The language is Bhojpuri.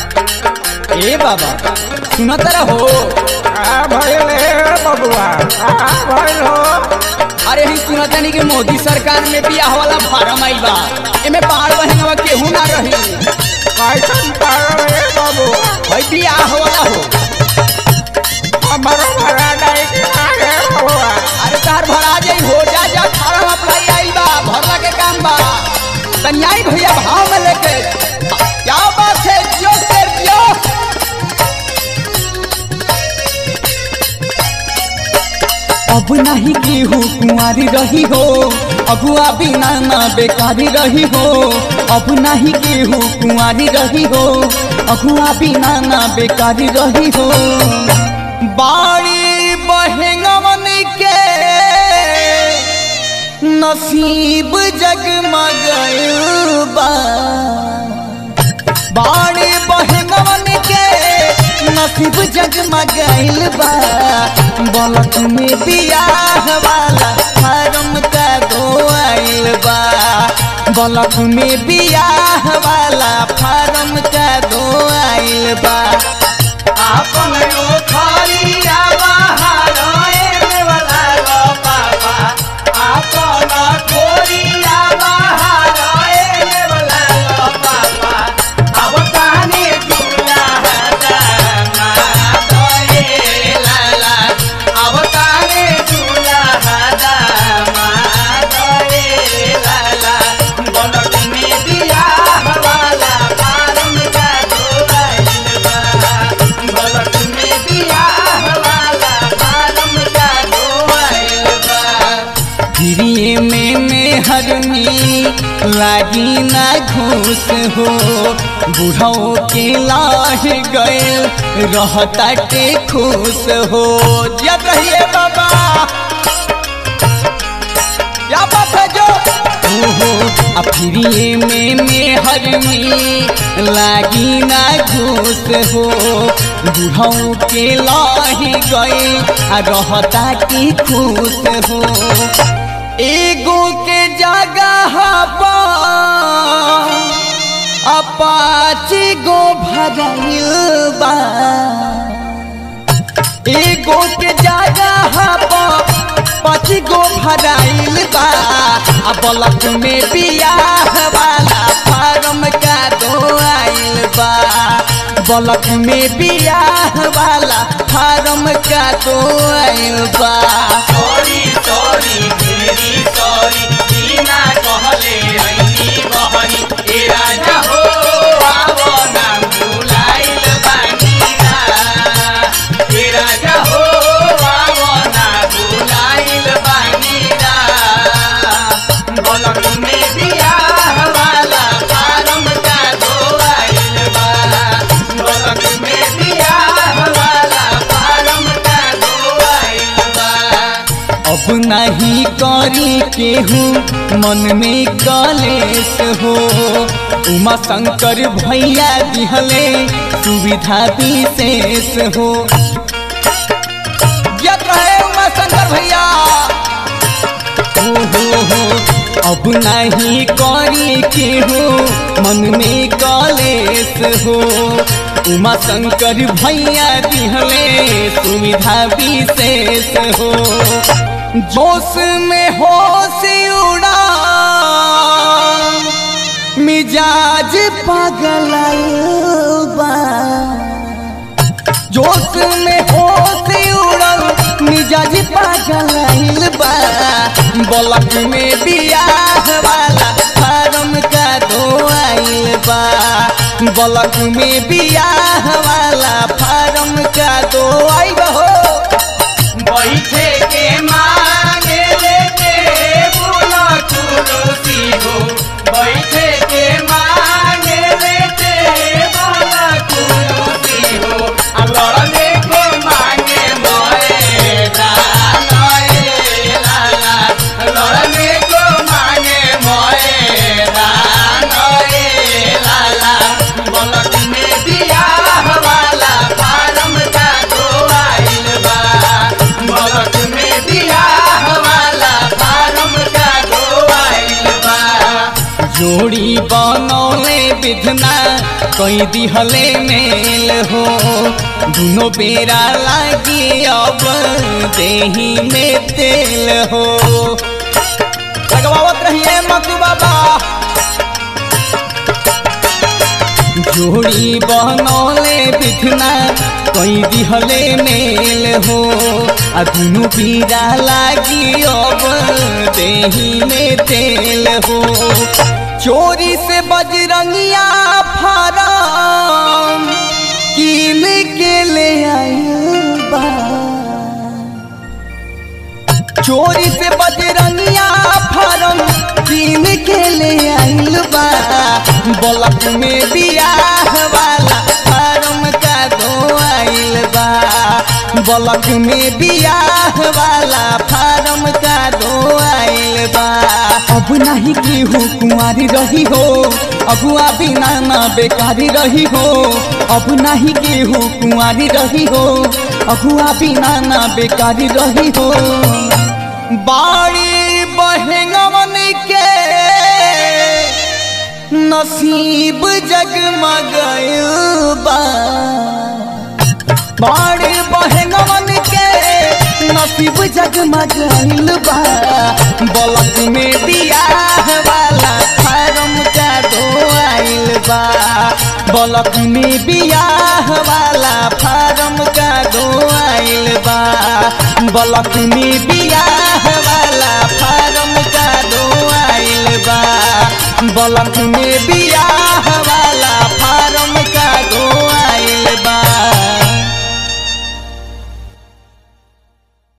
ए बाबा सुनत रहो आ भइल हे बबुआ आ भइल हो अरे हम सुनत नहीं कि मोदी सरकार में बियाह वाला फार्म आइल बा एमे बाढ़ बहनवा केहू ना रही कैसन पागल हे बबुआ भाई बियाह वाला हो हमारो भरा नहीं कि ना हे बबुआ अरे तार भरा जाई हो जा जा फार्म अप्लाई आइल बा भरला के काम बा कन्याई भैया भाव में लेके क्या बात है जियो शेर जियो अब नहीं केहू कुंवारी रही हो अगुआ बिना ना बेकारी रही हो अब नहीं केहू कुंवारी रही हो अगुआ बिना ना बेकारी रही हो बाड़ी बहेंगवन के नसीब जगमगल बा बाड़ी बहनवन के नसीब जगमगाइल बा बलक में बियाह वाला फारम का दो आइल बा बलक में बियाह वाला फारम का दो आइल बा आपन ओखरिया बाहर एने वाला लो पापा आपन खोरिया बाहर एने वाला लो पापा अब ताने दुल्हा दामा दोए लाला अब ताने दुल्हा दामा दोए लाला बनक में बियाह वाला फारम का दोआइल बा बनक में बियाह वाला फारम का दोआइल बा गिरिए में मेहरनी लागी ना घूस हो बूढ़ों के लाह गए रहता के खुश हो जब रहिए बाबा क्या बात है जो ओहो अब फ्रीए में मेहरनी लागी ना घूस हो बूढ़ों के लाही गए आ रहता की खुश हो एगो के जगह पर अपाची गो भगल बा एगो के जगह पर पाँच गो भराइल बा आ बलक में बियाह वाला फार्म का दो आइल बा बलक में बियाह वाला फार्म का दो आइल बा सॉरी सॉरी मेरी सॉरी बिना कहले ऐनी बहनी ए राजा हो आवो ना भुलाइल बानीरा ए राजा हो आवो ना भुलाइल बानीरा बलक में बियाह वाला फारम का दो आइल बा बलक में बियाह वाला फारम का दो आइल बा अब नहीं करी केहू मन में कलेश हो उमा शंकर भैया दिहले सुविधा विशेष हो जत रहे उमा शंकर भैया हो हो हो अब नहीं करी केहू मन में कलेश हो उमा शंकर भैया दिहले सुविधा विशेष हो जोश में होश उड़ा मिजाज पागल बा जोश में होश उड़ल मिजाज पागल बा बलक में बियाह वाला फार्म का दो आइल बा बलक में बियाह वाला फार्म का दो आइल हो बैठे के मांगे लेके बोला कुरुसी हो बैठे के मांगे लेके बोला कुरुसी हो अब लड़ने को मांगे मोए दानोए लाला लड़ने को मांगे मोए दानोए लाला बलक में बियाह वाला फारम का दो आइल बा बलक में बियाह वाला फारम का दो आइल बा जो जोड़ी बनौले विधना कई दिहले मेल हो दुनो बेरा लागी अब देही में तेल हो लगवावत रहिए मकू बाबा जोड़ी बनौले बिथना कई दिहले मेल हो आ दुनु पीरा लागी अब देही में तेल हो चोरी से बजरंगिया फारम कीन के ले आइल बा चोरी से बजरंगिया फारम कीन के ले आइल बा बलक में बियाह वाला फारम का दो आइल बा बलक में बियाह वाला फारम का दो आइल बा अब नहीं केहू कुंवारी रही हो अगुआ बिना ना बेकारी रही हो अब नहीं केहू कुंवारी रही हो अगुआ बिना ना बेकारी रही हो बाड़ी बहंगवन के नसीब जगमगाइल बा बाड़ी बहंगवन के नसीब जगमगाइल बा बलक में बियाह वाला फारम का दो आइल बा बलक में बियाह वाला फारम का दो आइल बा बलक में बियाह